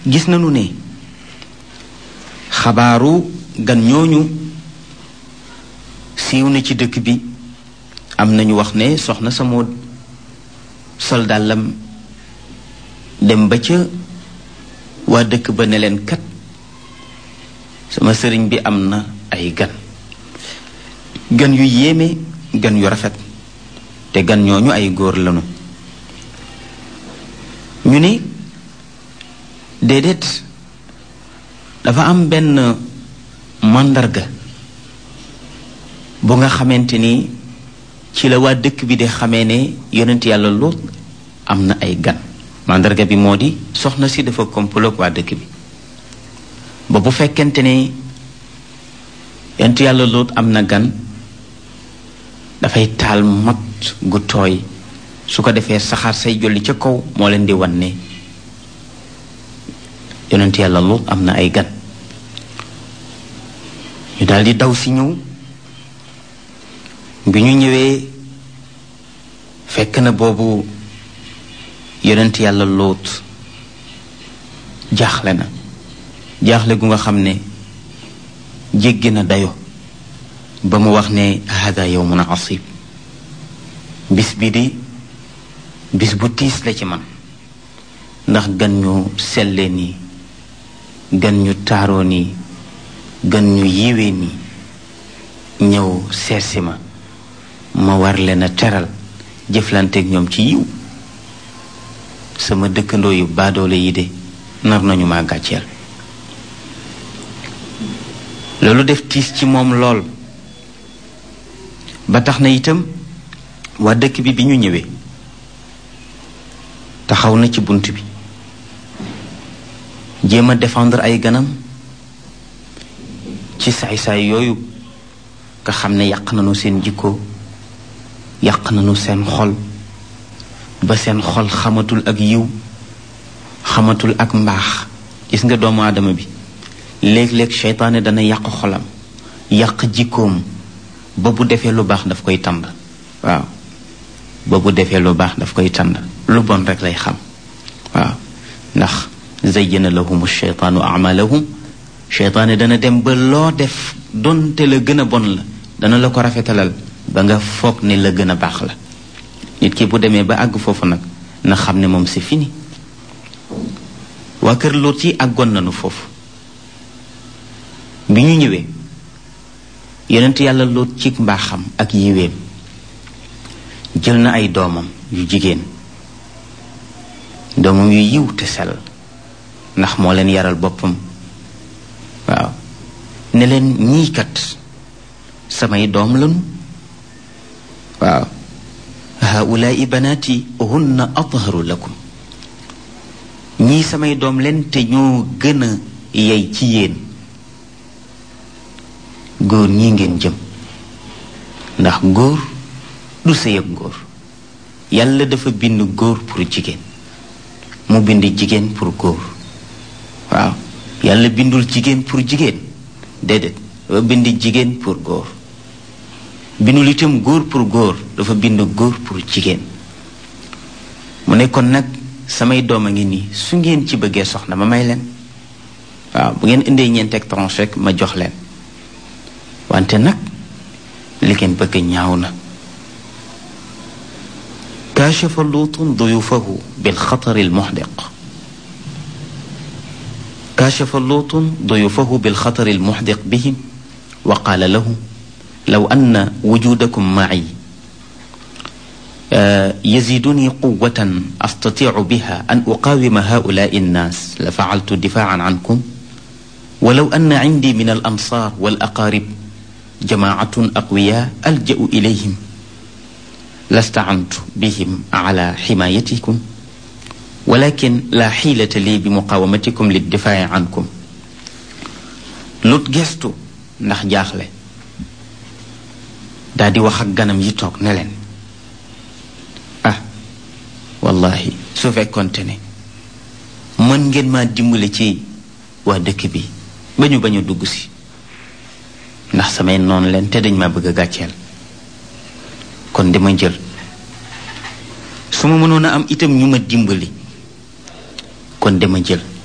gis nañu ne xabaaru gan ñooñu siiw na ci dëkk bi am nañu wax ne soxna sa moo sol dàllam dem ba ca waa dëkk ba ne leen kat sama sëriñ bi am na ay gan gan yu yéeme gan yu rafet te gan ñooñu ay góor lañu ñu ni déedéet dafa am benn màndarga bu nga xamante ni ci la waa dëkk bi di xamee ne yonent yàlla Luut am na ay gan màndarga bi moo di soxna si dafa komploog waa dëkk bi ba bu fekkente ne yonent yàlla Luut am na gan dafay taal mat gu tooy su ko defee saxaar say jolli ca kaw moo leen di wan ne yonent yàlla Luut am na ay gan ñu daldi daw si ñëw bi ñu ñëwee fekk na boobu yonent yàlla Luut jaaxle na jaaxle gu nga xam ne jéggi na dayo ba mu wax ne hada yawmun asib bis bi di bis bu tiis la ci man ndax gan ñu selle nii gan ñu taaroo nii gan ñu yiwee nii ñëw seetsi ma ma war leen a teral jëflanteeg ñoom ci yiw sama dëkkandoo yu baadoole yi de nar nañu ma gàcceel loolu def tiis ci moom lool ba tax na itam waa dëkk bi bi ñu ñëwee taxaw na ci bunt bi jéem a défendre ay ganam ci saay-saay yooyu nga xam ne yàq nañu seen jikko yàq nañu seen xol ba seen xol xamatul ak yiw xamatul ak mbaax gis nga doomu aadama bi léeg-léeg seytaane dana yàq xolam yàq jikkoom ba bu defee lu baax daf koy tànd waaw ba bu defee lu baax daf koy tànd lu bon rek lay xam waaw ndax zayyana lahum sheytaanu amalahum seytaane dana dem ba loo def donte la gën a bon la dana la ko rafetalal ba nga foog ne la gën a baax la nit ki bu demee ba àgg foofu nag na xam ne moom c'est fini waa kër Luut yi àggoon nañu foofu bi ñu ñëwee yonent yàlla Luut ci mbaaxam ak yiweem jël na ay doomam yu jigéen doomam yu yiw te sell ndax moo leen yaral boppam waaw ne leen ñii kat samay doom lanu waaw haulaai banaati hunna atharu lakum ñii samay doom leen te ñoo gën a yey ci yéen góor ñii ngeen jëm ndax góor du sëy ak góor yàlla dafa bind góor pour jigéen mu bind jigéen pour góor waaw yàlla bindul jigéen pour jigéen déedéet dafa bind jigéen pour góor bindul itam góor pour góor dafa bind góor pour jigéen mu ne kon nag samay doom a ngi nii su ngeen ci bëggee soxna ma may leen waaw bu ngeen indee ñeenteeg tranche rek ma jox leen wante nag li ngeen bëgg ñaaw na كاشف لوط ضيوفه بالخطر المحدق كاشف لوط ضيوفه بالخطر المحدق بهم وقال لهم لو أن وجودكم معي يزيدني قوة أستطيع بها أن أقاوم هؤلاء الناس لفعلت دفاعا عنكم ولو أن عندي من الأنصار والأقارب جماعة أقوياء ألجأ إليهم لاستعنت بهم على حمايتكم ولكن لا حيلة لي بمقاومتكم للدفاع عنكم lut gestu ndax jaaxle daa di wax ak ganam yi toog ne leen ah wallahi su fekkonte ne mën ngeen maa dimbale ci waa dëkk bi ba ñu bañ a dugg si ndax samay noonu leen te dañ ma bëgg a gàcceel kon dama jël su ma mënoon a am itam ñu ma dimbali kon dama jël